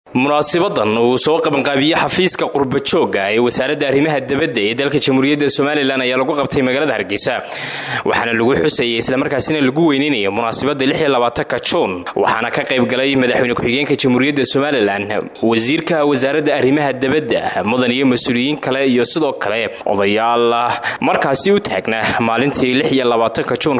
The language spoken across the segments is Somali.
munaasibadan uu soo qabanqaabiyey xafiiska qurbajooga ee wasaaradda arrimaha dibadda ee dalka jamhuuriyadda somalilan ayaa lagu qabtay magaalada hargeysa waxaana lagu xusayay islamarkaasina lagu weyneynaya munaasabadda ka juun waxaana ka qayb galay madaxweyne ku-xigeenka jamhuuriyadda somalilan wasiirka wasaaradda arrimaha dibadda mudan iyo mas-uuliyiin kale iyo sidoo kale odayaal markaasi u taagna maalintii ka juun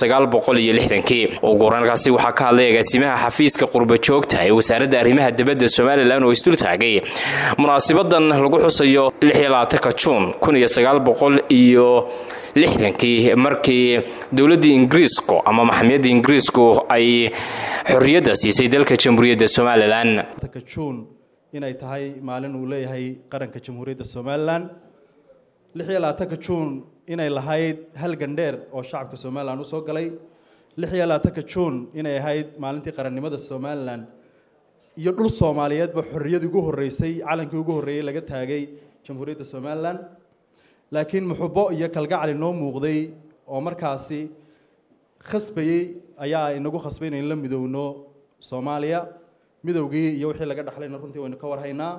ugu horankaasi waxaa ka hadlay agaasimaha xafiiska qurbajoogta ee wasaaradda arrimaha dibadda somalilan oo isdul taagay munaasibadan lagu xusayo ka juun iyo lixdankii markii dowladdii ingiriisku ama maxamiyadda ingiriisku ay xorriyadda siisay dalka jamhuuriyadda somalilan juun inay tahay maalin uu leeyahay qaranka jamhuuriyadda somalilan ka juun inay lahayd hal gandheer oo shacabka somalilan u soo galay ka juun inay ahayd maalintii qarannimada somalilan iyo dhul soomaaliyeedba xorriyadii ugu horreysay calankii ugu horreeyey laga taagay jamhuuriyadda somalilan laakiin muxubo iyo kalgacal inoo muuqday oo markaasi khasbayey ayaa inagu khasbay inayn la midowno soomaaliya midowgii iyo wixii laga dhaxlayna runtii waynu ka warhaynaa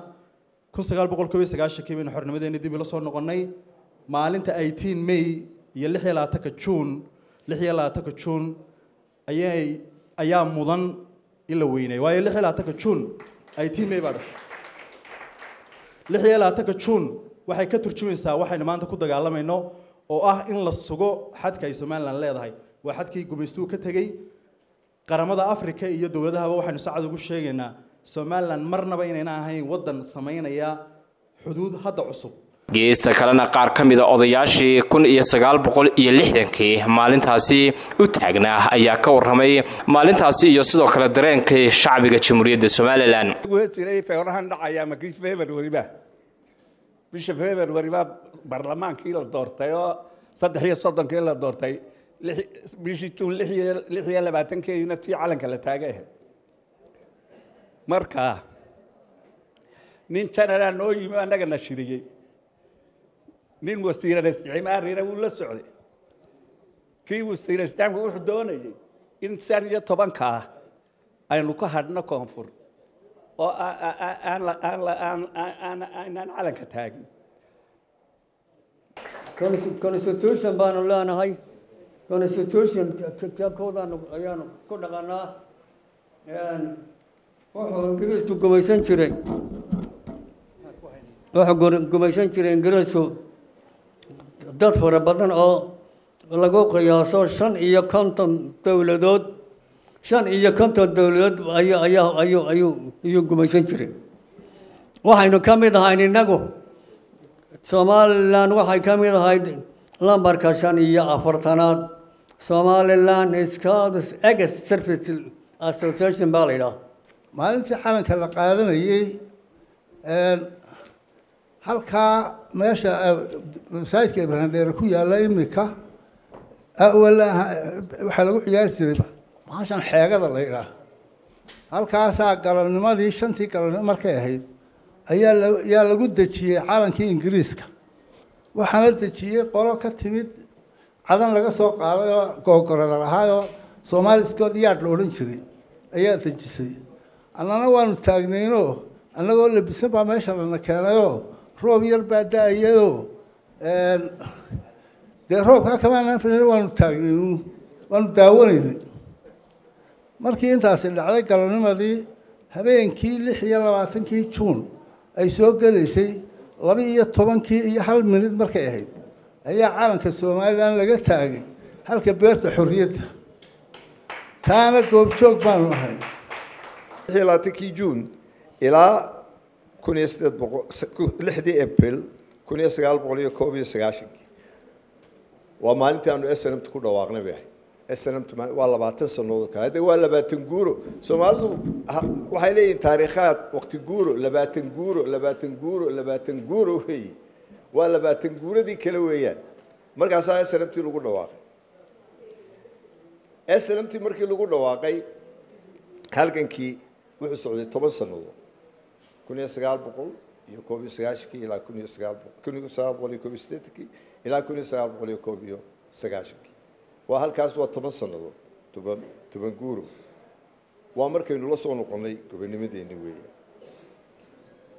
kii baynu xornimadeeni dib ila soo noqonnay maalinta eighteen may iyo lix iyo labaatanka juun lix iyo labaatanka juun ayay ayaa mudan in la weynay waayo lix iyo labaatanka juun eighteen may baa dhashay lix iyo labaatanka juun waxay ka turjumaysaa waxaynu maanta ku dagaalamayno oo ah in la sugo xadka ay somalilan leedahay waa xadkii gumaystuhu ka tegey qaramada africa iyo dowladahaba waxaynu sacad ugu sheegaynaa somalilan marnaba inayna ahayn waddan samaynaya xuduud hadda cusub geesta kalena qaar ka mida odayaashii kun iyo sagaal boqol iyo lixdankii maalintaasi u taagnaa ayaa ka warramay maalintaasi iyo sidoo kale dareenkii shacbiga jamhuuriyadda somalilan feerahan dhacaya makii februariba bisha februari baa baarlamaankii la doortay oo saddex iyo soddonkii la doortay bishii juun lix iyo labaatankeediina tii calanka la taagay ahayd marka nin janalaa noo yimi annaga na shiriyey nin wasiiran isticmaarina wuu la socday kii wasiir isticmaarka wuxuu doonayay in shan iyo tobankaa aynu ka hadhno koonfur oo aanaan calanka taagin constitution baanu leenahay constitution kitaabkoodaanu ayaanu ku dhaqanaa wuxuu ingiriisku gumaysan jiray wuxuu gumaysan jiray ingiriisku dad fara badan oo lagu qiyaaso shan iyo konton dowladood shan iyo konton dowladood ayu ayaa ayuu ayuu ayuu gumaysan jiray waxaynu ka mid ahayn innagu somalilan waxay ka mid ahayd lambarka shan iyo afartanaad somalilan scouts ex service association baa la yidhaha maalintii calanka la qaadanayey halkaa meesha masaajidka ibraahim dheere ku yaalla imika waxaa lagu ciyaari jiray maashan xeegada la yidhaah halkaasaa galabnimadii shantii galabnimo markay ahayd ayaa yaa lagu dejiyey calankii ingiriiska waxaana dejiyey qolo ka timid cadan laga soo qaaday oo googorada lahaayoo soomaali scott yard la odhan jiray ayaa dejisay annana waanu taagnaynoo annagoo labisan baa meesha lana keenayoo roob yar baa da-ayadoo dee roobkaa kamaanaan filan waanu taagnaynu waanu daawanaynay markii intaasi dhacday galabnimadii habeenkii lix iyo labaatankii juun ay soo gelaysay laba iyo tobankii iyo hal minid markay ahayd ayaa calanka somalilan laga taagay halka beerta xorriyadda taana goobjoog baanu ahay labaatankii juun ilaa kun iyo sideed boqol lixdii april kun iyo sagaal boqol iyo koob iyo sagaashankii waa maalintii aanu snmt ku dhawaaqnay bay ahayd snmt waa labaatan sannadood kale hadde waa labaatan guuro soomaalidu waxay leeyihiin taariikhaad waqti guuro labaatan guuro labaatan guuro labaatan guuro weeye waa labaatan guuradii kale weeyaan markaasaa snmt lagu dhawaaqay snmt markii lagu dhawaaqay halgankii wuxuu socday toban sannadood kun iyo sagaal boqol iyo koob iyo sagaashankii ilaa kun iyo sagaal kun iyo sagaal boqol iyo koob iyo siddeetankii ilaa kun iyo sagaal boqol iyo koob iyo sagaashankii waa halkaas waa toban sannadood toban toban guuro waa markaynu la soo noqonnay gobonimadeenni weeye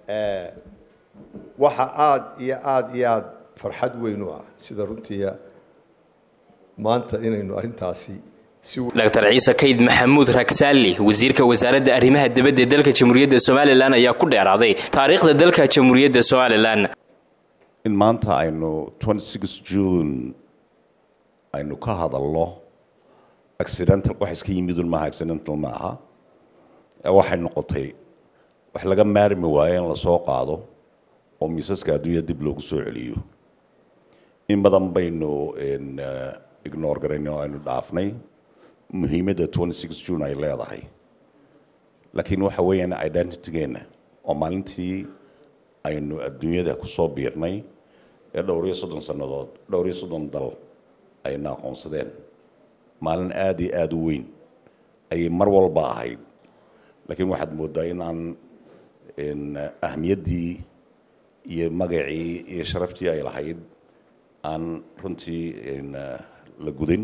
waxa aada iyo aada iyo aada farxad weyn u ah sida runtiia maanta inaynu arrintaasi si dr ciise kayd maxamuud ragsaali wasiirka wasaaradda arrimaha dibadda ee dalka jamhuuriyadda somalilan ayaa ku dheeraaday taariikhda dalka jamhuuriyadda somalilan in maanta aynu june aynu ka hadalno accidental wax iska yimidun maaha accidental ma aha waxay noqotay wax laga maarmi waayo in lasoo qaado oo miisaska adduunya dib loogu soo celiyo in badan baynu ignore garaynay oo aynu dhaafnay muhiimadda june ay leedahay laakiin waxa weeyaan identitygeenna oo maalintii aynu adduunyada kusoo biirnay ee dhowr iyo soddon sannadood dhowr iyo soddon dal ayna aqoonsadeen maalin aada iyo aada u weyn ayay mar walba ahayd laakiin waxaad moodaa in aan ahmiyaddii iyo magacii iyo sharaftii ay lahayd aan runtii la gudin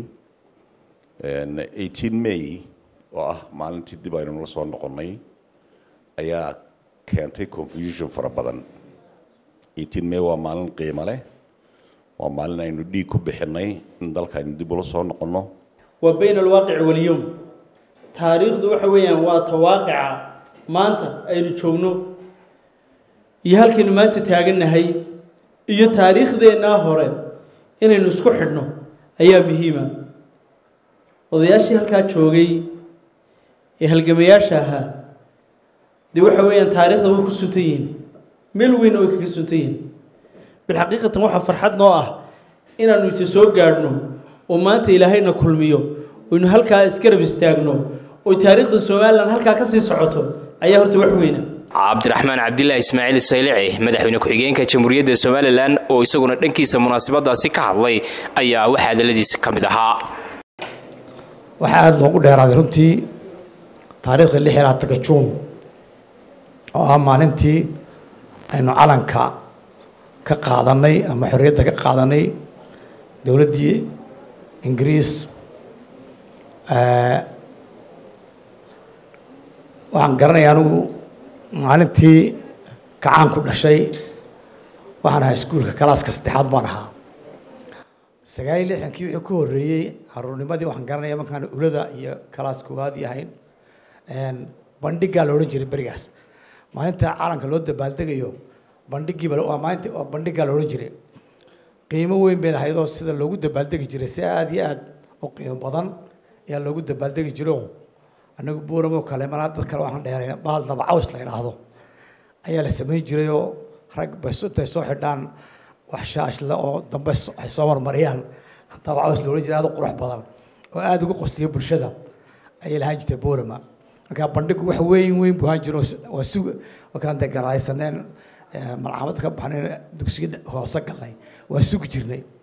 may oo ah maalintii dib aynu la soo noqonnay ayaa keentay confusion fara badan may waa maalin qiimo leh waa maalin aynu dhiig ku bixinay in dalka aynu dib ula soo noqonno waa bayna alwaaqici walyowm taariikhdu waxa weeyaan waa tawaaqica maanta aynu joogno iyo halkaynu maanta taagannahay iyo taariikhdeennaa hore inaynu isku xidhno ayaa muhiima odayaashii halkaa joogay ee halgamayaasha ahaa dee waxa weeyaan taariikhda way ku suntan yihiin meel weynna way kaga suntan yihiin bilxaqiiqatan waxaa farxad noo ah inaannu isa soo gaadhno oo maanta ilaahayna kulmiyo oynu halkaa isgarab istaagno oo taariikhda somalilan halkaa ka sii socoto ayaa horta wax weyna cabdiraxmaan cabdilaahi ismaaciil saylici madaxweyne ku-xigeenka jamhuuriyadda somalilan oo isaguna dhankiisa munaasabadaasi ka hadlay ayaa wax hadaladiisa ka mid ahaa waxaa aada loogu dheeraaday runtii taariikhda lix iyo labaatanka juun oo ah maalintii aynu calanka ka qaadanay ama xorriyadda ka qaadanay dowladdii ingiriis waxaan garanaya anigu maalintii kacaan ku dhashay waxaan ahaa iskuulka kalaaska saddexaad baan ahaa sagaal iyo lixdankii wixii ku horreeyey caruurnimadii waxaan garanaya markaan ulada iyo kalaas koowaad yahayn bandhigaa la odhan jiray berigaas maalinta calanka loo dabaaldegayo bandhigiiba waa maalinta waa bandhigaa la odhan jiray qiimo weyn bay lahayd oo sida loogu dabaaldegi jiray si aada iyo aada u qiimo badan ayaa loogu dabaaldegi jiro anagu buuramo kale malaa dad kale waxaan dheerayn baal dabacaws la idhaahdo ayaa la samayn jiray oo rag bay intay soo xidhaan wax shaashla oo dambe ay soo marmariyaan dabacaws la odhan jiray aada u qurux badan oo aada ugu qosliya bulshada ayay lahaan jirtay buurama markaa bandhigu wax weyn weyn buu ahaan jiro waa sug markaan dee garaysaneen malcamada ka baxnayn dugsiga hoose galnay waa sugi jirnay